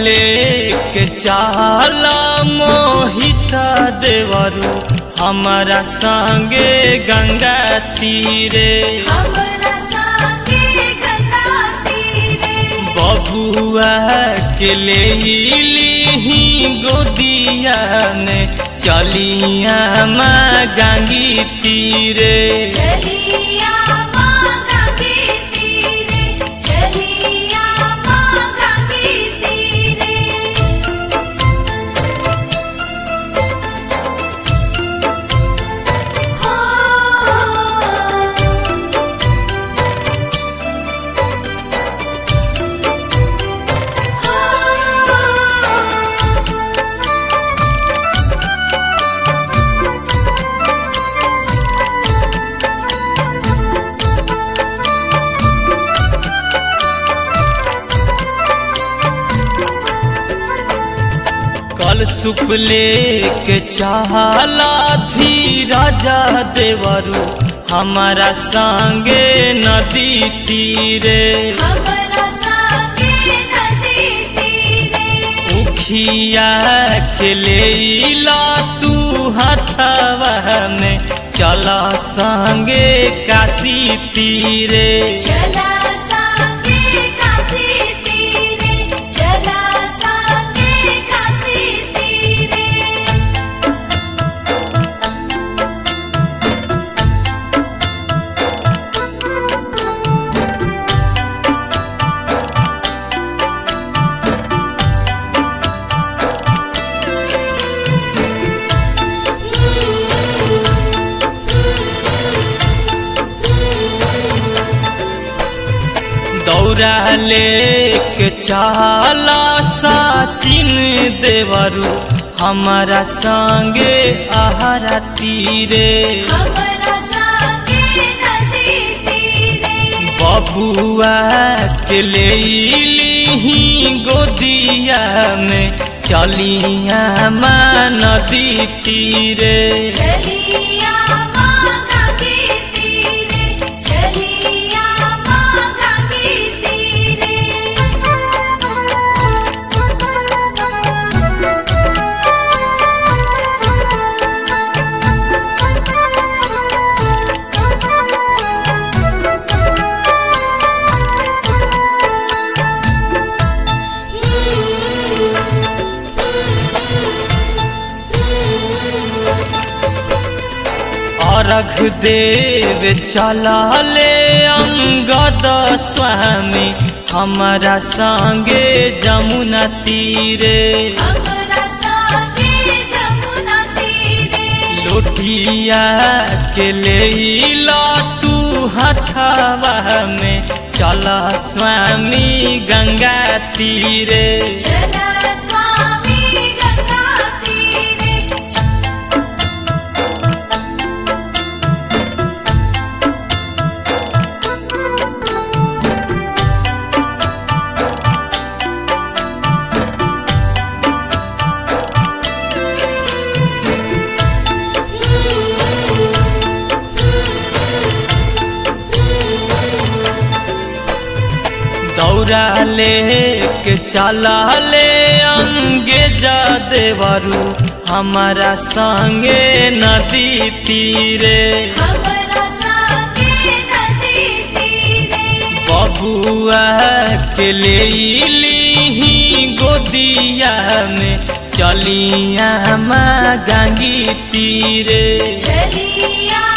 लेके चाला मोहिता देवरू हमारा संगे गंगा तीरे हमरा संगे गंगा तीरे बबुआ के ले लीही गोदिया में चलिया माँ गंगी तीरे चलिया मांगा के तीरे चलिया मांगा के तीरे हो कल सुप लेके चाहला थी राजा देवरू हमारा संगे नदी तीरे हमरा संगे नदी तीरे उखिया के ले ला तू हथवा में चला संगे काशी तीरे चला संगे काशी तीरे चला संगे काशी तीरे दौरा लेके चाला साचिन देवरू हमारा संगे आहारा तीरे हमरा संगे नदी तीरे बबुआ के ले लीही गोदिया में चलिया माँ नदी तीरे चलिया मांगा के तीरे चलिया मांगा के तीरे अर्घ देव चला ले अंगद स्वामी हमारा संगे जमुना तीरे हमरा संगे जमुना तीरे लोटिया के ले ला तू हथवा में चला स्वामी गंगा तीरे चला स्वामी गंगा तीरे दौरा लेके चला ले अंगे जा देवरू हमारा संगे नदी तीरे हमरा संगे नदी तीरे बबुआ के ले लीही गोदिया में चलिया माँ गंगी तीरे चलिया